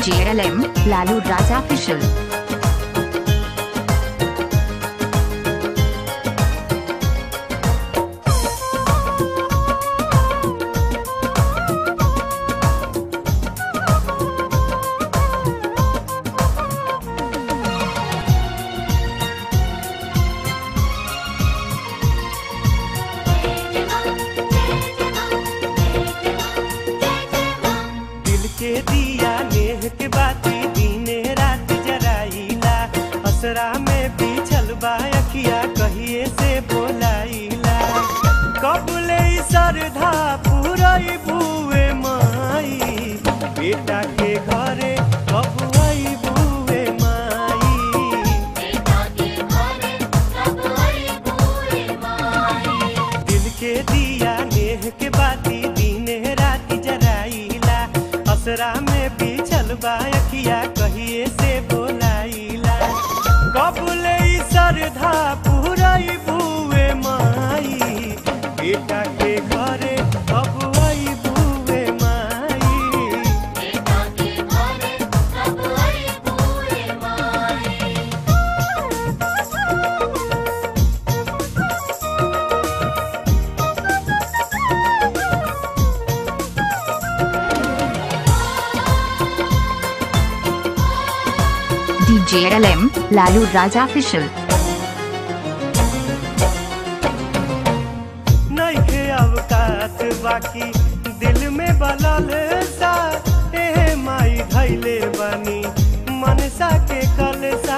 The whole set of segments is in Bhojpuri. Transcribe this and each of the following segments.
DJLM, Lalu Raja Official. दिल के दिया नेह के बाती दीने रात जराइला असरा में बिछल बा अखिया कहिए से बोलाइला कबले सरधा पुरई बुए माई बेटा के घरे कब आई बुए माई दिल के दिया नेह के बाती दीने रात जराइला असरा में बिछल बा अखिया कहिए से बोलाइला कबले सरधा पुरई बुए माई बेटा के घरे कब आई बुए माई DJLM, Lalu Raja Official. नइखे अवकात बाकी दिल में बलल सा ए माई धैले बनी मनसा के कलसा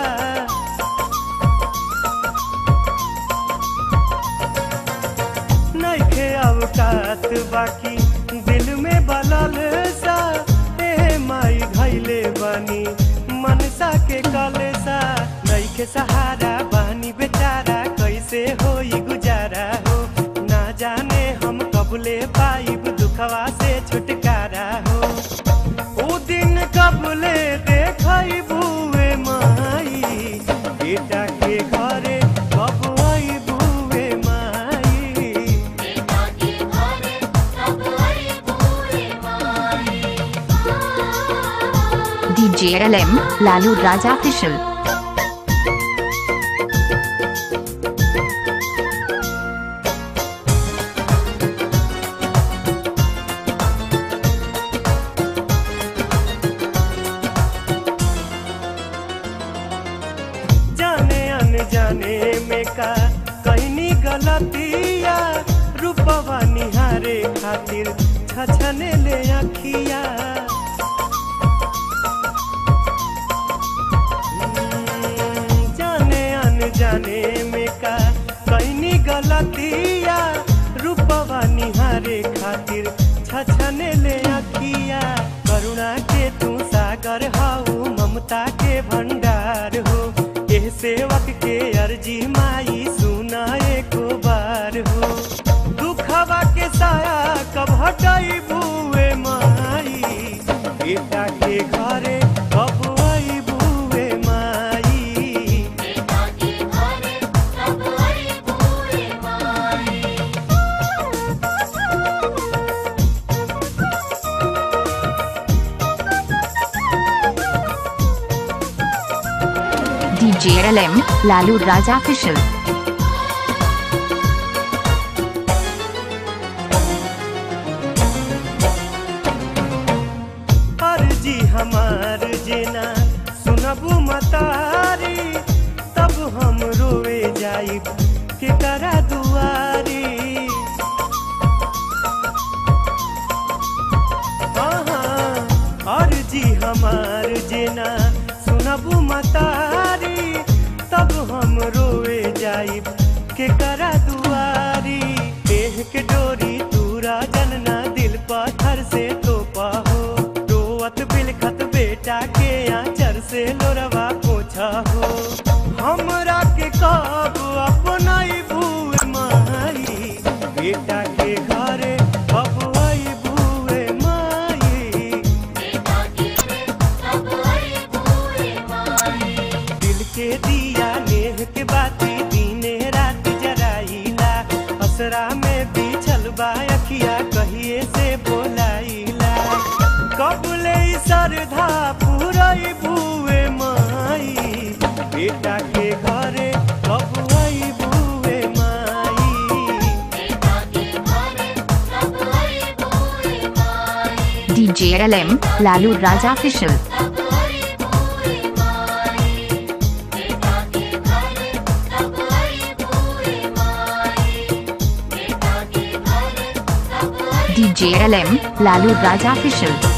नइखे अवकात बाकी दिल में बलल सा ए माई धैले बनी मनसा के कलसा नइखे सहारा बानी बेचारा कैसे होई गुजारा हो ना जाने हम कबले पाइब दुखवा से छुटकारा हो ओ दिन कबले देखई बुए माई बेटा के घरे कब आई बुए माई DJLM, Lalu Raja Official. जाने अनजाने में का कहनी गलतिया रूपवा निहारे खातिर छछने ले अखिया हम्म, जाने अनजाने में का कहनी गलतिया रूपवा निहारे खातिर छछने ले अखिया करुणा के तू सागर हाउ ममता के भंडार हो एह सेवक के अर्जी माई सुना एको बार हो दुखवा के साया कब हटाई बुए माई बेटा के घरे कब आई बुए माई DJLM, Lalu Raja Official. अर्जी हमार जेना सुनबू मतारी तब हम रोए जाई के करा दुआरी हाँ, अर्जी हमार जेना सुनबू मतारी तब हम रोए जाई के करा दुआरी देह के डोरी तूरा जनना दिल पत्थर से तोपा हो रोवत बिलखत बेटा के आंचर से लोरवा पोछा हो हमरा के कब अपनाई बुए माई बेटा के घरे अब आई बुए माई दिल के दिया नेह के बाती दीने रात जराइला असरा में बिछल बा अखिया कहिए से बोलाइला कबले सरधा पूरई बुए माई बेटा के घरे कब आई बुए माई DJ LM, Lalu Raja Official. DJ LM, Lalu Raja Official.